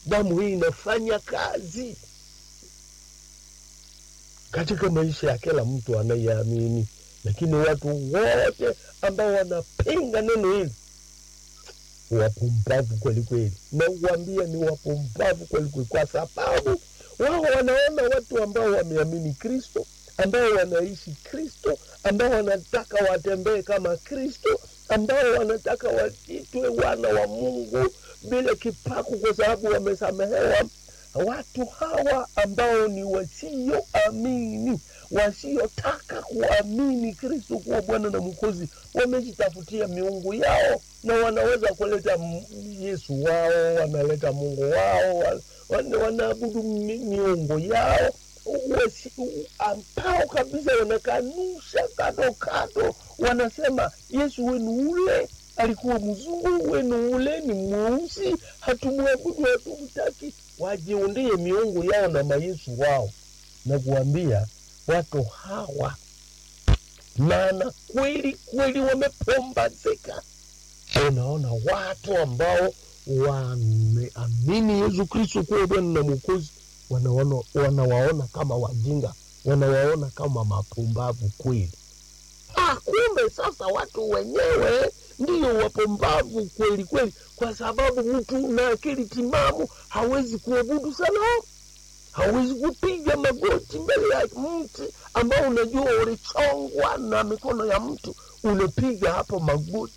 damu hii inafanya kazi katika maisha ya kila mtu anayeamini lakini watu wote ambao wanapinga neno hili wapumbavu kweli kweli nauambia ni wapumbavu kweli kweli kwa sababu wao wanaona watu ambao wameamini kristo ambao wanaishi kristo ambao wanataka watembee kama kristo ambao wanataka waitwe wana wa mungu bila kipaku kwa sababu wamesamehewa watu hawa ambao ni wasioamini wasiotaka kuamini kristo kuwa bwana na mwokozi wamejitafutia miungu yao na wanaweza kuleta m- yesu wao wanaleta mungu wao wa- wana- wanaabudu mi- miungu yao wasi- ambao kabisa wanakanusha kado kado wanasema yesu wenu ule alikuwa mzungu wenu ule ni mweusi hatumwabudu hatumtaki wajiundie miungu yao na mayesu wao na kuambia watu hawa maana kweli kweli wamepombazeka unaona watu ambao wameamini yesu kristo kuwa bwana na mwokozi wanawaona wanawaona kama wajinga wanawaona kama mapumbavu kweli ah, kumbe sasa watu wenyewe ndiyo wapumbavu kweli kweli kwa sababu mtu na akili timamu hawezi kuabudu sanamu hawezi kupiga magoti mbele ya mti ambao unajua ulichongwa na mikono ya mtu unapiga hapo magoti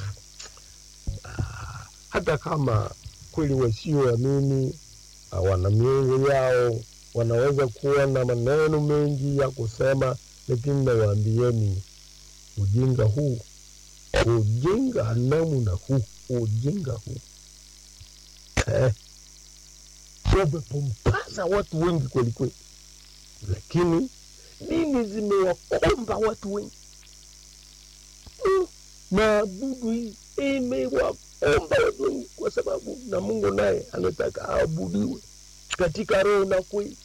Ah, hata kama kweli wasioamini ah, wana miungu yao wanaweza kuwa na maneno mengi ya kusema lakini nawaambieni ujinga huu ujinga namna huu ujinga huu eh, wamepumbaza watu wengi kweli kweli lakini dini zimewakomba watu wengi Mm, maabudu hii imewakomba watu wengi kwa sababu na mungu naye anataka aabudiwe katika roho na kweli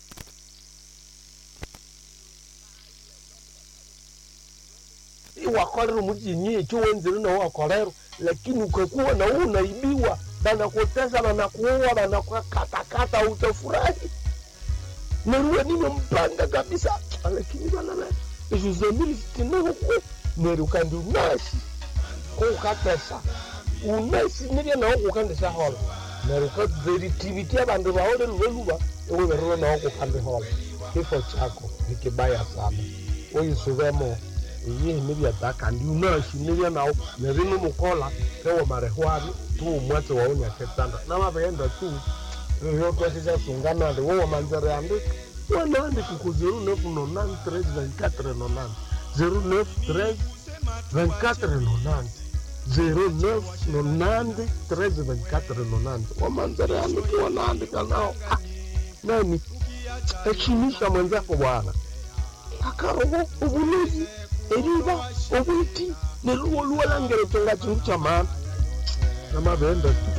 iwakolero mujinyie chiwenzire na wakolero lakini ukakuwa na huu unaibiwa banakutesa banakuua banakukatakata utafurahi neruwe nimempanga kabisa lakini banana izuzemilisitinahuku neri ukandi unashi kuukatesa unashi nirya nawo kukandisa hola neri ukaveritiviti abandu baole luve luva iwiverire nawo kukandi hola kifo chako ni kibaya sana uyisuvemo iyihi nivyata kandi unashi nirya nawo neri numukola kewo marehwari tuumwatse waunyaketanda namavenda tu ryokwasisasungana ndi wowamanzere andi wanandi kuku zero neuf nonante treize vingt quatre nonante zero neuf treize vingt quatre nonante zero neuf nonante treize vingt quatre nonante wamanzere andi kiwanaandika nao Ah, nani heshimisha mwenzako bwana akaroho ubulozi eriba obwiti neluwo luwalangere tonga chindu cha maana namavenda tu